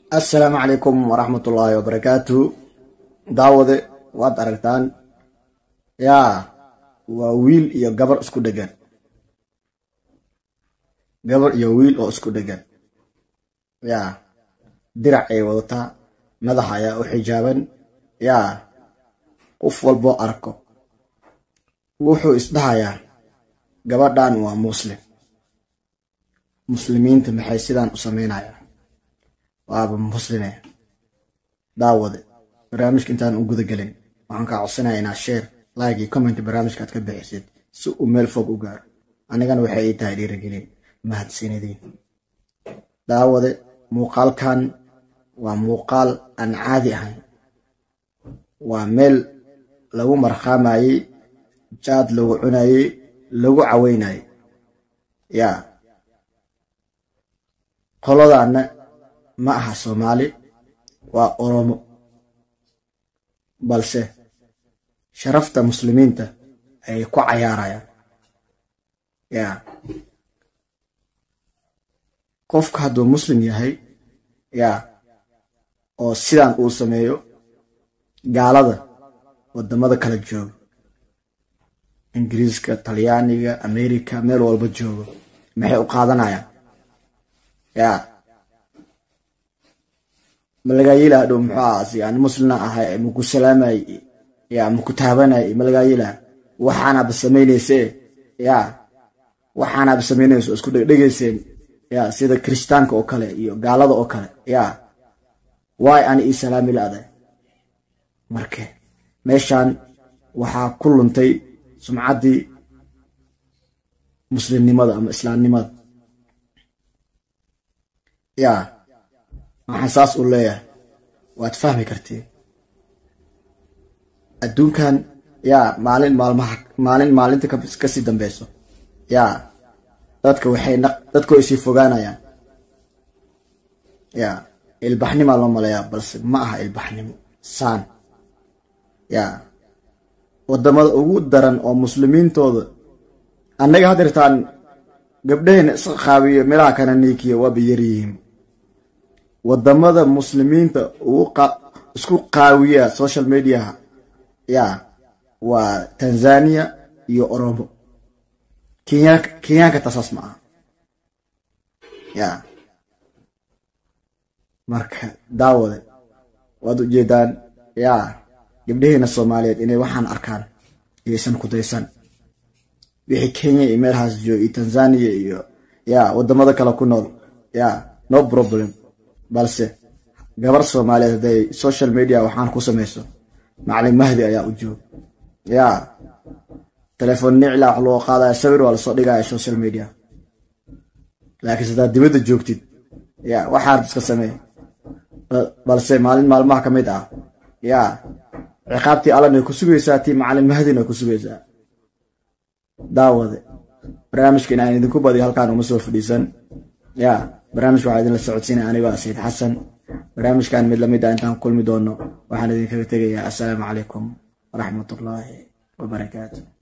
assalaamu calaykum waraxmatullaahi wabarakaatu daawade waad aragtaan yaa waa wiil iyo gabar isku dhegan gabar iyo wiil oo isku dhegan yaa dirac ay wadataa madaxa ayaa u xijaaban yaa qof walboo arko wuxuu isdhahayaa gabadhan waa muslim muslimiinta maxay sidaan u samaynayaan waaba musline daawade barnaamijka intaan u guda gelin waxaan kaa codsanaya inaad sheer like iyo comment barnaamijka aad ka bixisid si uu meel fog u gaaro anigana waxay ii tahay dhiirigelin mahadsanidin daawade muuqaalkan waa muuqaal aan caadi ahayn waa meel lagu markaamayey jaad lagu cunayey lagu caweynayey yaa qoladaana ma aha soomaali waa oromo balse sharafta muslimiinta ayay ku cayaarayaan yaa qofka hadduu muslim yahay yaa oo sidaan uu sameeyo gaalada wadamada kala jooga ingiriiska talyaaniga america meel walba joogo maxay u qaadanayaan yaa malagaayilaha dhow muxuu ahaasi aan muslina ahay maku salaamay yaa maku taabanay malagaayilaha waxaanaba samaynayse yaa waxaanaba samaynayso isku dhegdhegayseen yaa sida kirishtaanka oo kale iyo gaalada oo kale yaa waay ani ii salaami la-day marke meeshaan waxaa ku luntay sumcaddii muslimnimada ama islaamnimada yaa waxaan saas u leeyahay waad fahmi kartiin adduunkan yaa maalin maalmaha maalin maalinta kasii dambeyso yaa dadka waxay dadka way sii fogaanayaan yaa ilbaxnimaa loo maleeyaa balse ma aha ilbaxnimo saan yaa wadamada ugu daran oo muslimiintooda annaga hadeertaan gabdhaheyna iska qaabiyo meelaha kana niikiya waaba yaryihiin wadamada muslimiinta isku qaawiya social mediaha yaa waa tanzania iyo oromo kenyaanka tasaas ma aha yaa marka daawade waad ujeedaan yaa gabdhaheena soomaaliyeed inay waxaan arkaan iyaysan kudaysan wixii kenya iyo meelhaas jooga iyo tanzania iyo yaa wadamada kale ku nool yaa no problem balse gabar soomaaliyeed hadday social media waxaan ku samayso macalin mahdi ayaa u joog yaa telefoon nicla wax loo qaadaya sawir waa lasoo dhigaya social media laakiinse haddaad dibadda joogtid yaa waxaad iska samey balse maalin maalmaha ka mid ah yaa ciqaabtii allan ay ku sugaysaa tii macalin mahdina ay ku sugaysaa daawade barnaamijka inaan idinku badiyo halkaan uma soo fadhiisan yaa barnaamijka waxaa idinla socodsiinaya anigoo ah sayid xasan barnaamijkan mid lamid ah intaan kulmi doono waxaan idinkaga tegayaa assalaamu calaykum waraxmatullaahi wabarakaatu